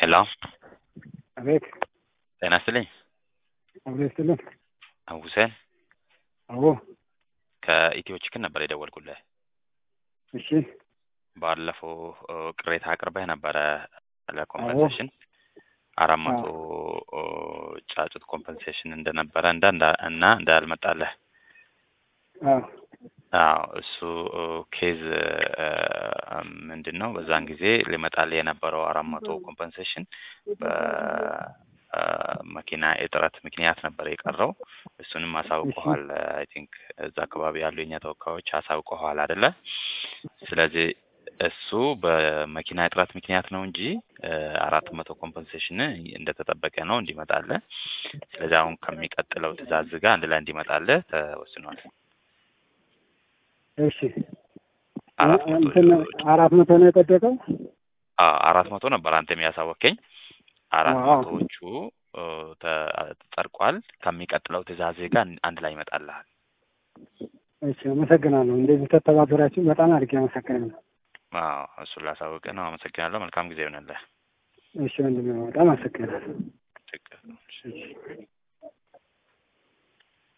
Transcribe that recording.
ሄሎ አቤት ጤና ይስጥልኝ። አቤት ስልን ሁሴን አዎ ከኢትዮ ችክን ነበር የደወልኩልህ። እሺ ባለፈው እ, ቅሬታ አቅርበህ ነበረ ለኮምፐንሴሽን አራት መቶ እ, ጫጩት ኮምፐንሴሽን እንደነበረ እንዳ እንዳ- እና እንዳልመጣለህ አዎ አዎ እሱ እ, ኬዝ እ, ምንድን ነው በዛን ጊዜ ሊመጣልህ የነበረው አራት መቶ ኮምፐንሴሽን በመኪና እጥረት ምክንያት ነበር የቀረው። እሱንም አሳውቀዋል። አይ ቲንክ እዛ አካባቢ ያሉ የኛ ተወካዮች አሳውቀዋል አይደለ? ስለዚህ እሱ በመኪና እጥረት ምክንያት ነው እንጂ አራት መቶ ኮምፐንሴሽን እንደተጠበቀ ነው እንዲመጣልህ። ስለዚህ አሁን ከሚቀጥለው ትዕዛዝ ጋር አንድ ላይ እንዲመጣልህ ተወስኗል። እሺ አራት መቶ እንትን አራት መቶ ነው የጠደቀው አዎ አራት መቶ ነበር አንተ የሚያሳወቀኝ። አራት አዎ። መቶዎቹ እ, ተ- ተጸድቋል። ከሚቀጥለው ትዕዛዝ ጋር አንድ ላይ ይመጣልሃል። እሺ አመሰግናለሁ እንደዚህ ተተባበራችሁ በጣም አድርጌ አመሰግናለሁ አዎ እሱን ላሳውቅ ነው። አመሰግናለሁ። መልካም ጊዜ ይሆንልህ። እሺ ወንድሜ በጣም አመሰግናለሁ ችግር የለውም። እሺ። እሺ